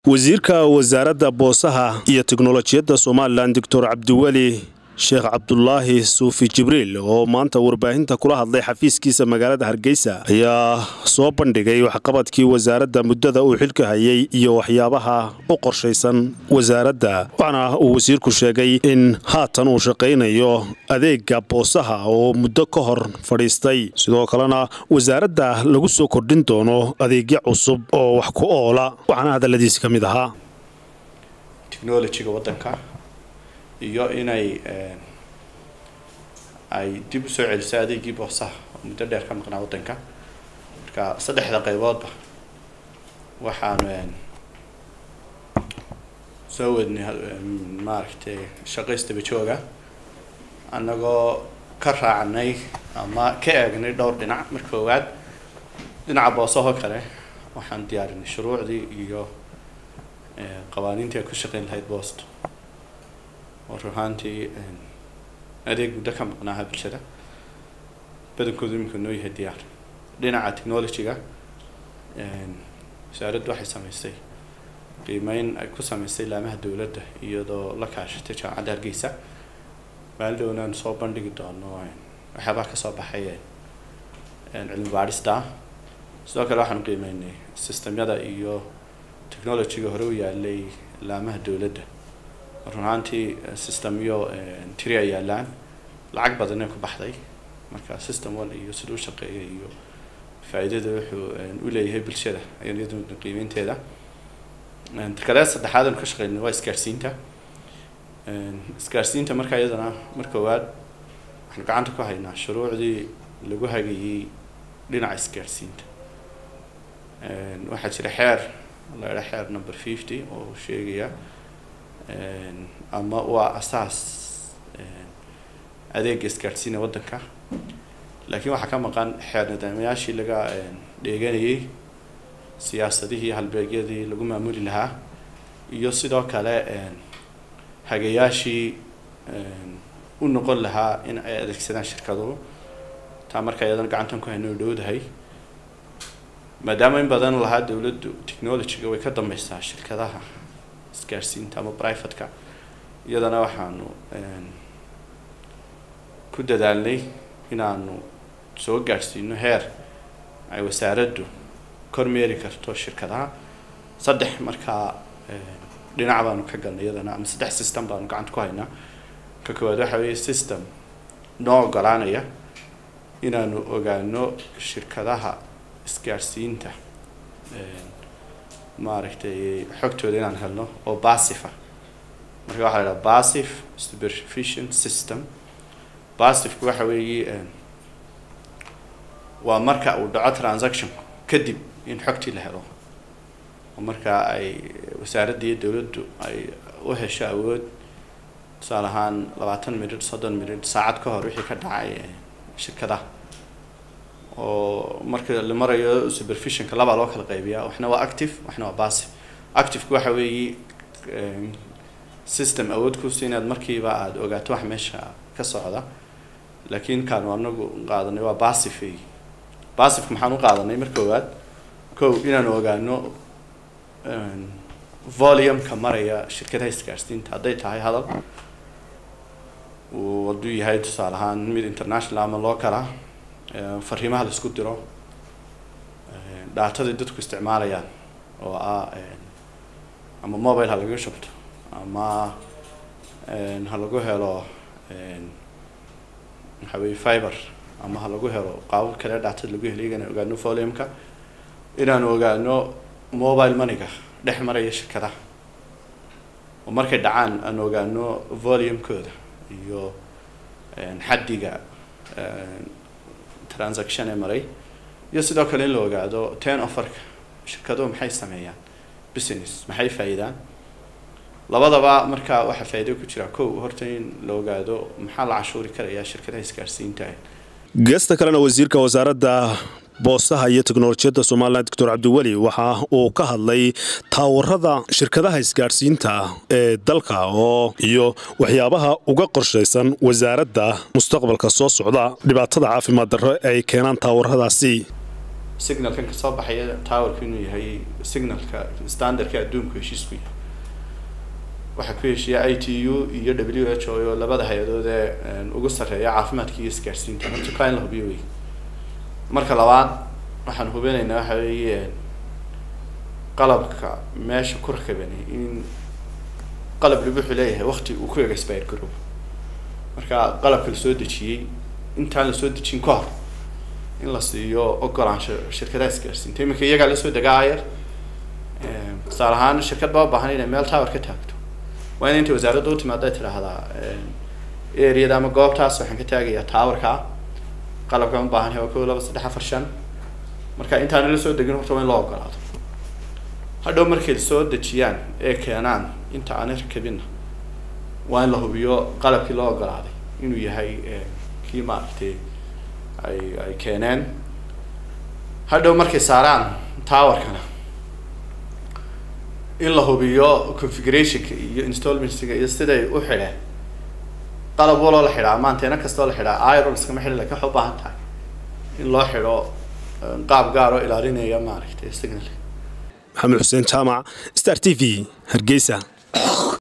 wasiirka wasaaradda boosaha iyo teknolojiyadda somalilan doctor cabdiweli sheekh cabdulaahi suufi jibriil oo maanta warbaahinta kula hadlay xafiiskiisa magaalada hargeysa ayaa soo bandhigay waxqabadkii wasaaradda muddada uu xilka hayay iyo waxyaabaha u qorshaysan wasaaradda waxaana uu wasiirku sheegay in haatan uu shaqaynayo adeega boosaha oo muddo ka hor fadhiistay sidoo kalena wasaaradda lagu soo kordhin doono adeegyo cusub oo wax ku oola waxaana hadalladiisi ka mid ahaa iyo inay ay dib usoo celiso adeegii boosaha oo muddo dheer ka maqnaa waddanka marka saddexda qayboodba waxaanu soo wadnay maaragtay shaqaystaba jooga annagoo ka raacnay ama ka eegnay dhowr dhinac marka koowaad dhinaca boosahoo kale waxaan diyaarinay shuruucdii iyo qawaaniintii ay ku shaqayn lahayd boosto oo ruhaantii adeeg muddo ka maqnaaha bulshada badankoodu iminka noo yahay diyaar dhinaca technology-ga wasaaraddu waxay samaysay qiimeyn ay ku samaysay laamaha dowladda iyadoo la kaashatay jaamacadda hargeysa maalin dhowna soo bandhigi doono waxyaabaha kasoo baxay cilmi baadhista sidoo kale waxaanu qiimeynay systemyada iyo technology-ga hore u yaalay laamaha dowladda run ahaantii systemyo tiri ay yaalaan lacag badanee ku baxday marka system one iyo sida u shaqeeya iyo faa-iidada wuxuu u leeyahay bulshada ayaan iyaduna qiimeynteeda kale saddexaad aanu ka shaqeynay waa isgaarsiinta isgaarsiinta marka iyadana mar koowaad waxaanu gacanta ku haynaa shuruucdii lagu hagayey dhinaca isgaarsiinta waxaa jira xeer la idha xeer number fifty oo sheegaya ama waa asaas adeega isgaadhsiina waddanka laakiin waxaa ka maqan xeer nidaamayaashii laga dheeganayay siyaasadihii halbeegyadii lagu maamuli lahaa iyo sidoo kale hagayaashii u noqon lahaa in ay adeegsadaan shirkaduhu taa marka iyadana gacantan ku hayno dhowdahay maadaama in badan lahaa dowladdu technology-ga way ka dambeysaa shirkadaha isgaarsiinta ama privateka iyadana waxaanu ku dadaalnay inaanu soo gaadhsiino heer ay wasaaraddu kormeeri karto shirkadaha saddex markaa dhinac baanu ka galnay iyadana ama saddex system baanu gacanta ku haynaa ka koowaad waxa weeye system noo ogolaanaya inaanu ogaano shirkadaha isgaadhsiinta maaragtay xogtooda inaan helno oo basifa marka waxaa la idhaha basif supervision system basifku waxa weeye waa marka uu dhaco transaction kadib in xogtii la helo oo marka ay wasaaradda iyo dowladdu ay u hesho awood tusaale ahaan labaatan minid soddon minid saacad ka hor wixii ka dhacay shirkadaha oo marka la marayo supervisionka labaa loo kala qaybiyaa waxna waa active waxna waa passive activeku waxa weeye system awood kusi inaad markiiba aada ogaato wax meesha ka socda laakiin kaanu anagu qaadanay waa passive passiveka maxaan u qaadanay mar koowaad kow inaanu ogaano volumeka maraya shirkadaha isgaarsiinta hadday tahay hadal uu hadduu yahay tusaale ahaan mid international ama loocala fariimaha la isku diro dhaataday dadku isticmaalayaan oo ah ama mobile ha laga shubto ama ha lagu helo waxa weye fiber ama ha lagu helo qaabab kale dhaatada lagu helo iyagana ogaano volumeka inaanu ogaano mobile moneyga dhex maraya shirkadaha oo markay dhacaan aan ogaano volumekooda iyo xaddiga transaction ee maray iyo sidoo kale in la ogaado ten offerka shirkaduhu maxay sameeyaan business maxay faa-iidaan labadaba marka waxaa faa-iido ku jira kow horta in la ogaado maxaa la cashuuri karayaa shirkadaha isgaarsiinta geesta kalena wasiirka wasaaradda boosaha iyo teknolojiyadda somalilan doctor cabdiweli waxa uu ka hadlay taawarada shirkadaha isgaadhsiinta ee dalka oo iyo waxyaabaha uga qorshaysan wasaaradda mustaqbalka soo socda dhibaatada caafimaad darro ay keenaan taawaradaasi signalkan kasoo baxaya towerku inuu yahay signalka standardka adduunku heshiisku yahay waxaa ku heshiiya i t u iyo w h o oo labada hay-adood ee ugu sarreeya caafimaadka iyo isgaarsiinta horta in la hubiyo wey marka labaad waxaan hubinaynaa waxa weeye qalabka meesha ku rakabani in qalab lagu wuxuu leeyahay wakti uu ku expire garoobo marka qalabka lasoo dejiyey intaan lasoo dejin ka hor in la siiyo ogolaansho shirkadaha isgaarsiinta iminka iyagaa lasoo degaa ayar tusaale ahaan shirkad baa ubaahan inay meel tower ka taagto waa in inta wasaaradda u timaado ay tidhaahdaa areada ama goobtaas waxaan ka taagayaa towerka qalabkaan ubaahan yahay waa kow laba saddex afar shan marka intaana la soo degin horta waa in loo ogolaado hadhow markay soo dejiyaan ee keenaan inta aanay rakabinna waa in la hubiyo qalabkii loo ogolaaday inuu yahay kii maaragtay ay ay keeneen hadhow markay saaraan towerkana in la hubiyo configurationka iyo installmentska iyo siday u xidheen qalab waloo la xidhaa ama anteena kastoo la xidhaa iron iskama xidhi lakin waxay u baahan tahay in loo xidho qaab gaar oo ilaalinaya maaragtay signal maxamed xuseen jaamac star t v hargeysa